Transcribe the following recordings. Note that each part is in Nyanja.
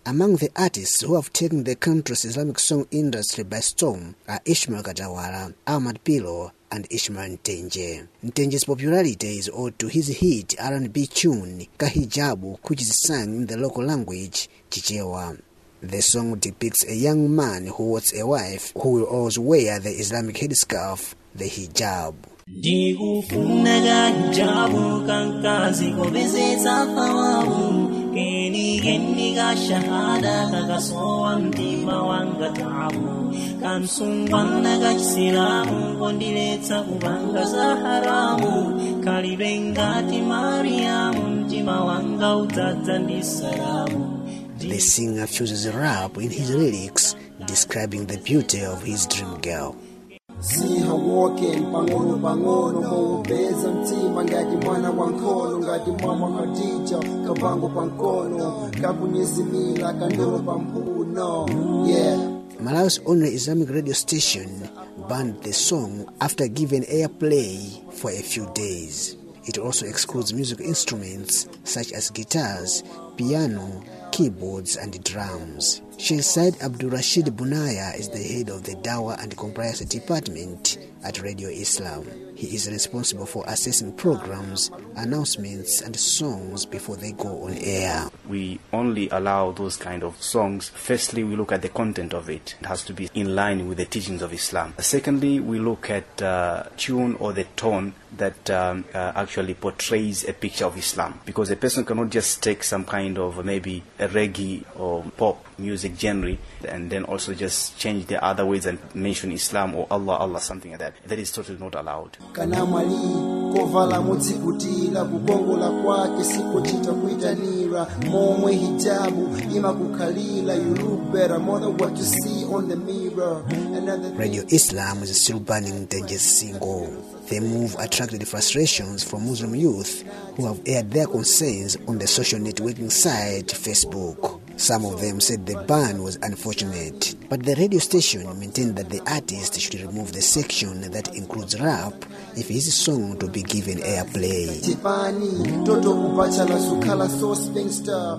Among the artists who have taken the country's Islamic song industry by storm are Ishmael Katawala, Ahmad Pilo, and Ishmael Ntenje. Ntenje's popularity is owed to his hit R&B tune Kahijabu, which is sung in the local language Chichewa. The song depicts a young man who wants a wife who will always wear the Islamic headscarf, the hijab. ndikufunaka hijabu kankazi kovezetsa fawawu keni keni ka shahada kakasowa mtima wanga tabu kansungwana ka chisilamu kondiletsa kupanga za haramu kalibe ngati mariyamu mtima wanga udzadza ndi salamu The singer fuses rap in his lyrics, describing the beauty of his dream girl. siha walking pang'ono pang'ono moupeza mtima ngati mwana wa nkhono ngati mama khadija kabango pa mkono kakunyezimila kandolo pa mphuno yeah Malawi's only Islamic radio station banned the song after giving airplay for a few days. It also excludes music instruments such as guitars, piano, keyboards, and drums. Sheikh Said Abdul Rashid Bunaya is the head of the Dawa and Compliance Department at Radio Islam. He is responsible for assessing programs, announcements, and songs before they go on air. we only allow those kind of songs. Firstly, we look at the content of it. It has to be in line with the teachings of Islam. Secondly, we look at uh, tune or the tone that um, uh, actually portrays a picture of Islam. Because a person cannot just take some kind of maybe a reggae or pop music genre and then also just change the other words and mention Islam or Allah, Allah, something like that. That is totally not allowed. kana mwali kovala mudzikutira kukongola kwake sikuchita kuitanira momwe hijabu imakukhalira you look better more than what you see on the mirror Another Radio Islam is still banning Denje's single. The move attracted frustrations from Muslim youth who have aired their concerns on the social networking site Facebook. Some of them said the ban was unfortunate, but the radio station maintained that the artist should remove the section that includes rap if his song to be given airplay. tipani toto kupachala sukhala so spinster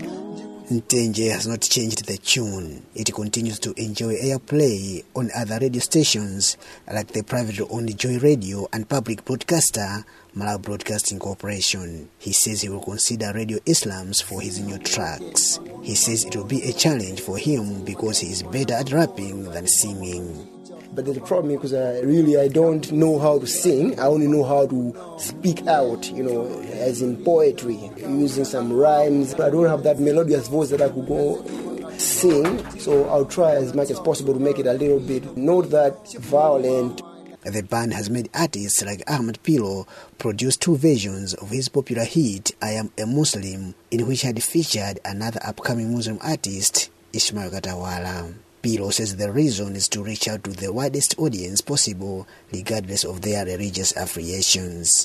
Ntenje has not changed the tune. It continues to enjoy airplay on other radio stations like the privately owned Joy Radio and public broadcaster Malawi Broadcasting Corporation. He says he will consider Radio Islams for his new tracks. He says it will be a challenge for him because he is better at rapping than singing. But the problem is because I really I don't know how to sing. I only know how to speak out, you know, as in poetry, using some rhymes. I don't have that melodious voice that I could go sing. So I'll try as much as possible to make it a little bit not that violent. The band has made artists like Ahmad Pilo produce two versions of his popular hit I Am a Muslim, in which had featured another upcoming Muslim artist, Ishmael Katawala. Pilo says the reason is to reach out to the widest audience possible, regardless of their religious affiliations.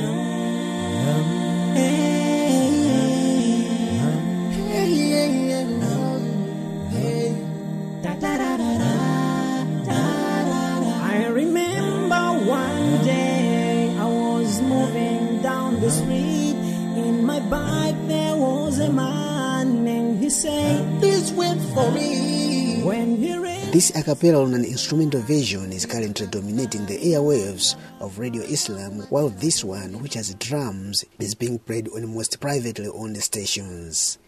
I remember one day I was moving down the street. In my bike there was a man and he said, This went for me. When he read This a cappella on an instrumental version is currently dominating the airwaves of Radio Islam, while this one, which has drums, is being played on most privately owned stations.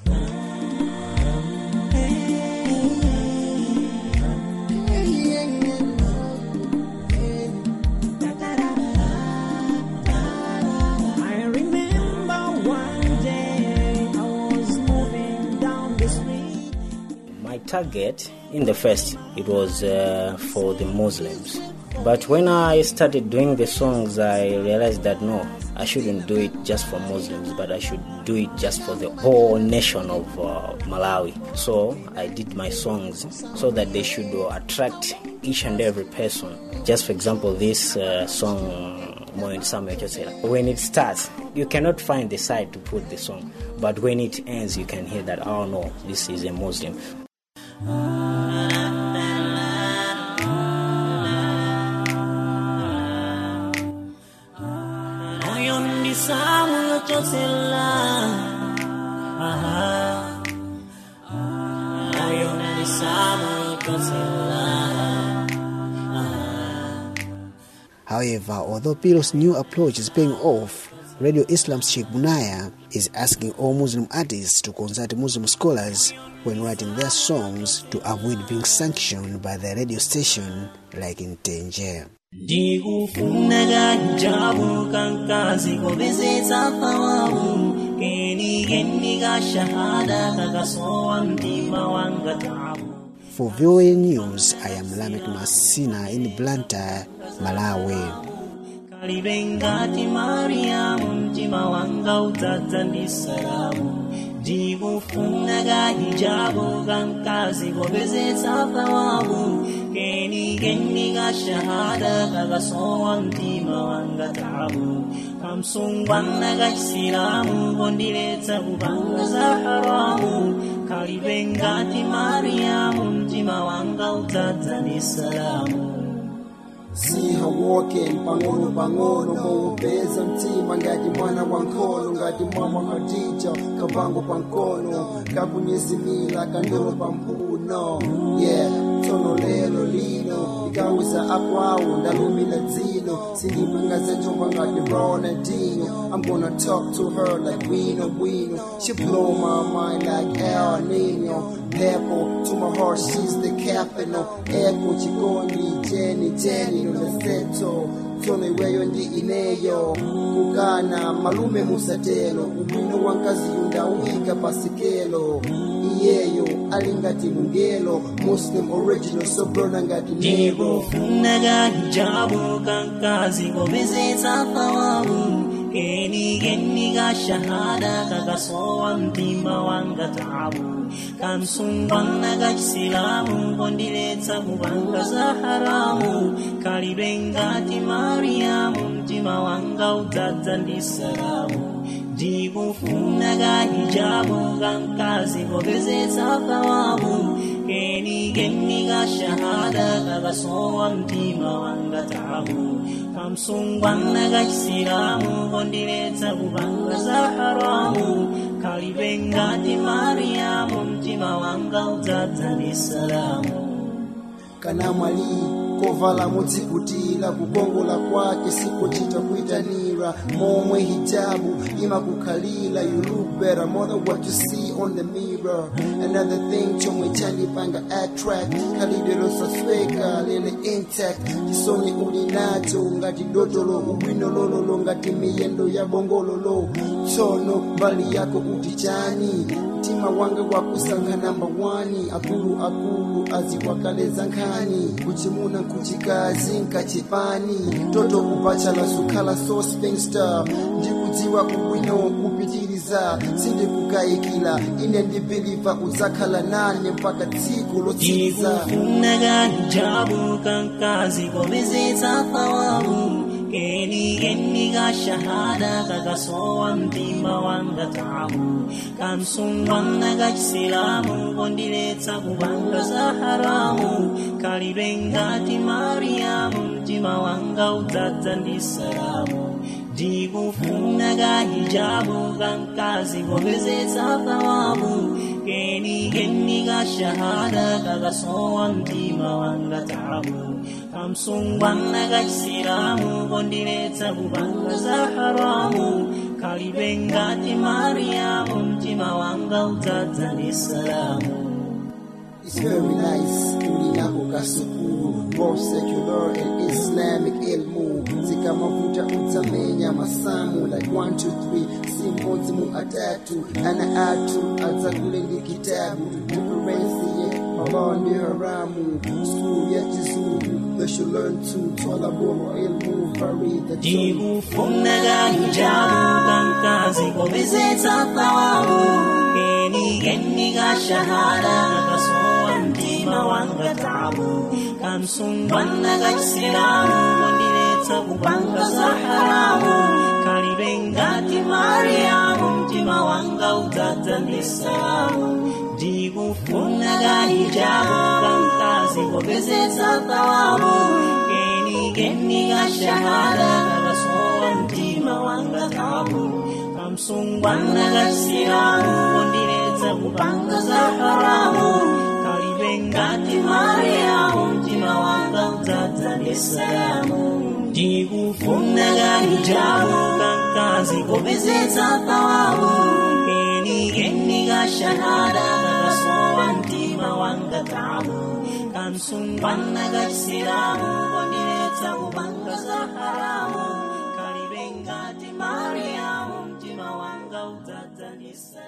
I remember one day I was moving down the street. My target in the first it was uh, for the Muslims, but when I started doing the songs, I realized that no, I shouldn't do it just for Muslims, but I should do it just for the whole nation of uh, Malawi. So I did my songs so that they should uh, attract each and every person. Just for example, this uh, song. Moyo Samuel Chosera. When it starts, you cannot find the side to put the song, but when it ends, you can hear that, oh no, this is a Muslim. Moyo ndi Samuel Chosera. Ah, However, although Piro's new approach is paying off, Radio Islam's Sheikh Bunaya is asking all Muslim artists to consult Muslim scholars when writing their songs to avoid being sanctioned by the radio station like in Tangier. ndikufunaka hijabu kankazi kopezetsa thawabu kenikeni ka shahada kakasowa mtima wanga tabu For VOA News, I am Lamek Masina in Blantyre, Malawi. kalibe ngati mariyamu mtima wanga udzadza ndi salamu ndikufunaka hijabu kankazi kopezetsa thawabu kenikeni ka shahada kakasowa mtima wanga tabu kamsungwana ka chisilamu kondiletsa kupanga za haramu kalibe ngati mariyamu mtima wanga udzadza ndi salamu See her walking pang'ono pang'ono muupeza mtima ngati mwana wa nkhono ngati mama Khadija kabango pankono kakunyezimila kandolo pampuno yeah tsono lelo lino ikauza akwawo ndalumila dzino sindipingaza njomba ngati Ronaldinho I'm gonna talk to her like Wino Wino she blow my mind like El Nino Purple to my heart she's the capital Echo chikondi Jenny Jenny noleseto tsono iweyo ndi ineyo kukana malume musatelo ubwino wa nkazi yundawika pasikelo iyeyo ali ngati mungelo muslim original sobrona ngati nebo ndikufunaka hijabu kankazi kopezetsa thawabu kenikeni ka shahada kakasowa mtima wanga tabu kamsungwana ka chisilamu kondiletsa kupanga za haramu kalibe ngati mariyamu mtima wanga udzadza ndi salamu ndikufunaka hijabu kankazi kopezetsa thawabu kenikeni ka shahada kakasowa mtima wanga tabu kamsungwana ka chisilamu kondiletsa kupanga za haramu kalibe ngati mariyamu mtima wanga udzadza ndi salamu kana mwali kovala mudzikutira kukongola kwake sikochita kuitanira momwe hijabu imakukhalira you look better more than what you see on the mirror another thing chomwe chanipanga attract khalidwe losasweka lele intact chisoni uli nacho ngati dotolo ubwino lololo ngati miyendo ya bongololo tsono mbali yako uti chani mtima wanga wakusankha namba 1 akulu akulu aziwakaleza nkhani kuchimuna nkuchikazi nkachipani toto kupachala sukhala so spinster ndikudziwa ubwino kupitiriza sindikukayikila ine ndibhiliva udzakhala nane mpaka tsiku lotsiriza ndikufunaka hijabu kankazi kopezetsa thawabu kenikeni ka shahada kakasowa mtima wanga tabu kamsungwana ka chisilamu kondiletsa kupanga za haramu kalibe ngati mariyamu mtima wanga udzadza ndi salamu ndikufunaka hijabu kankazi kopezetsa thawabu kenikeni ka shahada kakasowa mtima wanga tabu kamsungwana ka chisilamu kondiletsa kupanga za haramu kalibe ngati mariyamu mtima wanga udzadza ndi salamu It's very nice kulinako kasukulu both secular and islamic ilmu zikamavuta utsamenya masamu like 1 2 3 simodzi mu atatu ana atu adzakule ndi kitabu differencie mabao ndi haramu skulu ya chizungu they should learn to twala boro ilmu farida ndikufunaka hijabu kankazi kopezetsa thawabu kenikeni ka shahada kakasowa mtima wanga tabu kamsungwana ka chisilamu kondiletsa kupanga za haramu kalibe ngati mariyamu mtima wanga udzadza ndi salamu ndikufunaka hijabu kankazi kopezetsa thawabu kenikeni ka shahada kakasowa mtima wanga tabu kamsungwana ka chisilamu kondiletsa kupanga za haramu kalibe ngati mariyamu salamu ndikufuna kanjabu kankazi kopezeza thawabu keni keni kashahada kakasowa mtima wanga tabu kansungwana kachisilamu kondiletsa kupanga za haramu kalibe ngati mariamu mtima wanga udzadza ndi salamu